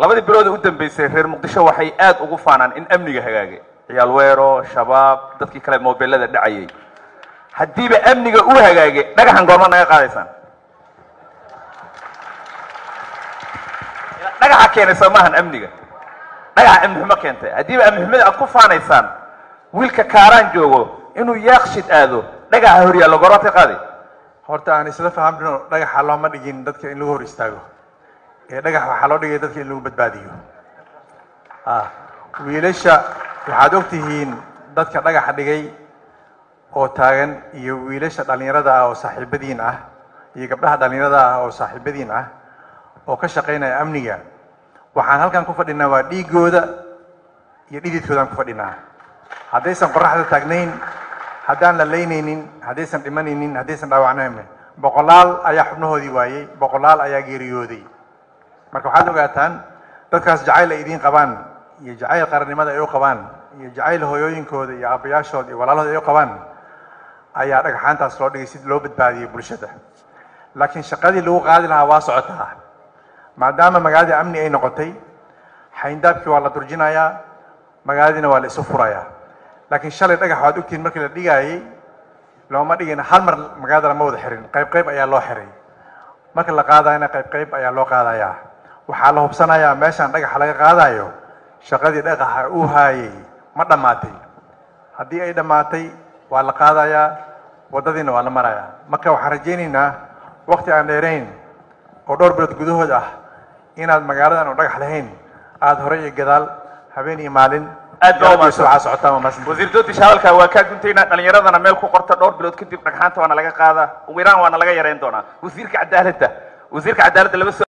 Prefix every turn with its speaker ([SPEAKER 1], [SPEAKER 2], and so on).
[SPEAKER 1] labadii bilood ee u dambeysay reer muqdisho waxay aad ugu faanaan in amniga hagaagay ciyaal weero shabaab dadkii kale mobilada dhacayay haddiiba amniga u hagaagay dhagaxan goorma naga qaadaysaan dhagaxa keenay soo maahan amniga dhagaxa amni xumo keentay haddiiba amni xumada aad ku faanaysaan wiilka kaaraan joogo inuu yaaqshid aado dhagaxa horyaalla goormaatay qaaday
[SPEAKER 2] horta aan isla fahamno dhagaxa looma dhigin dadka in lagu hor istaago ee dhagax waxaa loo dhigay dadka in lagu badbaadiyo ah wiilasha waxaad og tihiin dadka dhagaxa dhigay oo taagan iyo wiilasha dhallinyarada ah oo saaxiibadiin ah iyo gabdhaha dhallinyarada ah oo saaxiibadiin ah oo ka shaqaynaya amniga waxaan halkan ku fadhinaa waa dhiigooda iyo dhididkoodaan ku fadhinaa haddaysan qoraxda taagnayn haddaan la laynaynin haddaysan dhimanaynin haddaysan dhaawacnayn boqolaal ayaa xubnahoodii waayey boqolaal ayaa geeriyooday marka waxaad ogaataan dadkaas jacayl ay idiin qabaan iyo jacayl qarannimada ay u qabaan iyo jacayl hooyooyinkooda iyo aabbayaashooda iyo walaalahooda ay u qabaan ayaa dhagxaantaas loo dhigay si loo badbaadiyey bulshada laakiin shaqadii lagu qaadi lahaa waa socotaa maadaama magaaladii amni ay noqotay xayndaabkii waa la durjinayaa magaaladiina waa la isu furayaa laakiin shalay dhagax waad ogtihiin markii la dhigaayey looma dhigin hal mar magaalada lama wada xirin qayb qayb ayaa loo xiray marka la qaadayana qayb qayb ayaa loo qaadayaa waxaa la hubsanayaa meeshaan dhagaxa laga qaadayo shaqadii dhagaxa uu haayay ma dhammaatay haddii ay dhammaatay waa la qaadayaa waddadiina waa la marayaa marka waxaan rajaynaynaa wakti aan dheerayn oo dhowr bilood gudahood ah inaad magaaladan oo dhagax lahayn aada hore iyo gadaal habeen iyo maalin
[SPEAKER 1] Aad baa u mahadsan.
[SPEAKER 2] waxaa socotaa waa mahadsantihiin.
[SPEAKER 1] wasiir doodish hadalkaa waa kaa guntaynaa dhallinyaradana meel ku qorta dhowr bilood kadib dhagxaanta waana laga qaadaa ugu yaraan waana laga yareyn doonaa wasiirka cadaaladda wasiirka cadaaladda laba su